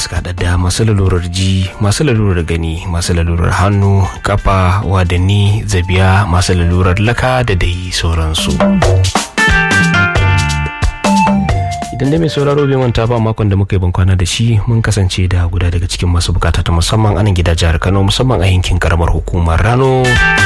suka haɗa da masu lalurar ji masu lalurar gani masu lalurar hannu kafa wadanni zabiya masu lalurar laka da dai sauransu idan da mai sauraro bai manta ba makon da muka yi bankwana da shi mun kasance da guda daga cikin masu bukata ta musamman anan gida jihar kano musamman a yankin karamar hukumar rano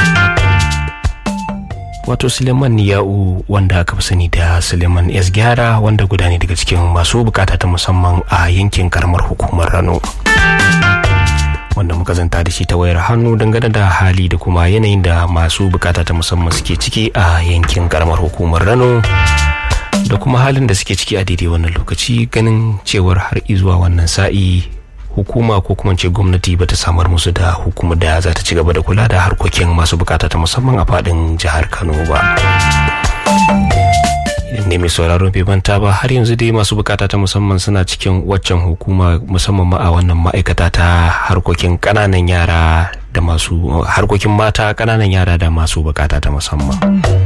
wato suleiman ya'u wanda aka fi sani da suleiman s gyara wanda guda ne daga cikin masu bukata ta musamman a yankin karamar hukumar rano wanda muka zanta da shi ta wayar hannu dangane da hali da kuma yanayin da masu bukata ta musamman suke ciki a yankin karamar hukumar rano da kuma halin da suke ciki a daidai wannan lokaci ganin cewar har izuwa wannan sa'i hukuma ko kuma ce gwamnati ba ta samar musu da hukumar da za ta ci gaba da kula da harkokin masu bukata ta musamman a fadin jihar kano ba idan ne mai sauraron bai manta ba har yanzu dai masu bukata ta musamman suna cikin waccan hukuma musamman ma a wannan ma'aikata ta harkokin kananan yara da masu harkokin mata kananan yara da masu bukata ta musamman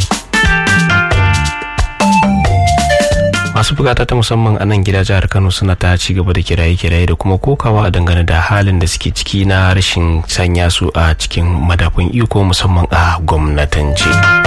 masu bukata ta musamman a nan gida jihar kano suna ta ci gaba da kiraye-kiraye da kuma kokawa dangane da halin da suke ciki na rashin sanya su a cikin madafun iko musamman a gwamnatance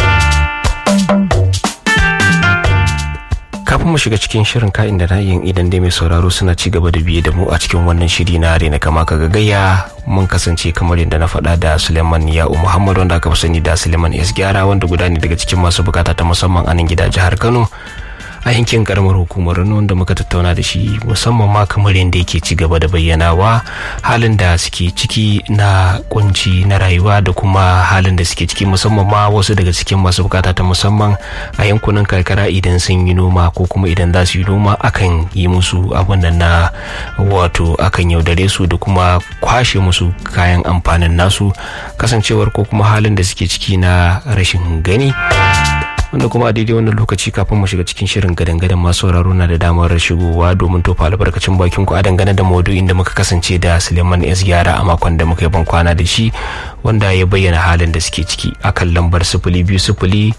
kafin mu shiga cikin shirin ka'in da na'in idan dai mai sauraro suna ci gaba da biye da mu a cikin wannan shiri na rena kama ka gagaya mun kasance kamar yadda na faɗa da suleiman ya'u muhammad wanda aka fi sani da suleiman s gyara wanda guda ne daga cikin masu bukata ta musamman a nan gida jihar kano a yankin karamar hukumar wanda muka tattauna da shi musamman ma kamar yadda yake ci gaba da bayyanawa halin da suke ciki na kunci na rayuwa da kuma halin da suke ciki musamman ma wasu daga cikin masu bukata ta musamman a yankunan karkara idan sun yi noma ko kuma idan za su yi noma akan yi musu abin da na wato akan yaudare su da kuma kwashe musu kayan amfanin nasu kasancewar ko kuma halin da suke ciki na rashin gani wanda kuma a daidai wannan lokaci kafin mu shiga cikin shirin gadan-gadan masu sauraro na da damar shigowa domin tofa albarkacin bakin ku a dangane da maudu'in da muka kasance da Suleiman S Yara a makon da muka yi ban kwana da shi wanda ya bayyana halin da suke ciki akan lambar sifili biyu sifili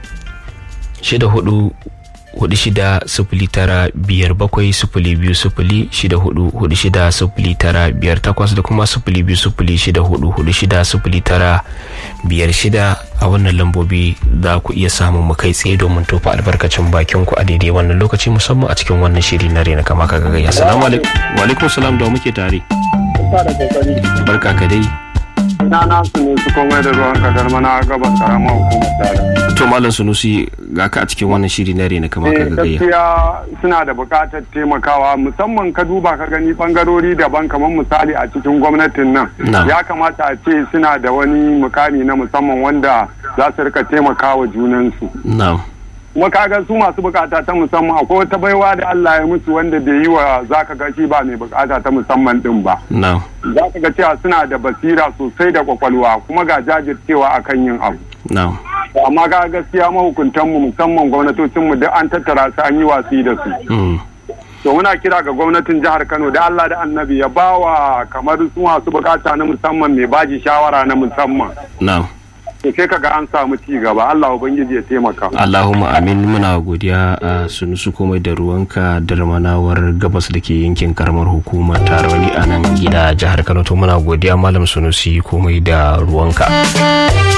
shida hudu hudu shida sifili tara biyar bakwai sifili biyu sifili shida hudu hudu shida sifili tara biyar takwas da kuma sifili biyu sifili shida hudu hudu shida sifili tara biyar shida a wannan lambobi za ku iya samun mu kai tsaye domin tofa albarkacin bakin ku a daidai wannan lokaci musamman a cikin wannan shiri na rena kama ka gagaya salamu alaikum salam da muke tare barka ka dai na na su ne su komai da ruwan kadar mana gaban karamar hukumar tare. to malam sunusi ga ka a cikin wannan shiri na rena kama ka gagaya gaskiya suna da buƙatar taimakawa musamman ka duba ka gani bangarori daban kamar misali a cikin gwamnatin nan Na'am. ya kamata a ce suna da wani mukami na musamman wanda za su rika taimakawa junansu na'am kuma kaga su masu bukata ta musamman akwai wata baiwa da Allah ya musu wanda bai yi wa zaka ga shi ba mai bukata ta musamman din ba na'am za ka ga cewa suna da basira sosai da kwakwalwa kuma ga jajircewa akan yin abu na'am amma ga gaskiya mahukuntanmu musamman gwamnatocinmu duk an tattara su an yi watsi da su mm. to muna kira ga gwamnatin jihar kano da allah da annabi ya ba wa kamar su masu bukata na musamman mai baji shawara na musamman na'am to sai kaga an samu ci gaba allah ubangiji ya taimaka Allahumma amin muna godiya a sunusu komai da ruwanka da ramanawar gabas da ke yankin karamar hukumar tarwani a nan gida jihar Kano to muna godiya malam sunusi komai da ruwanka.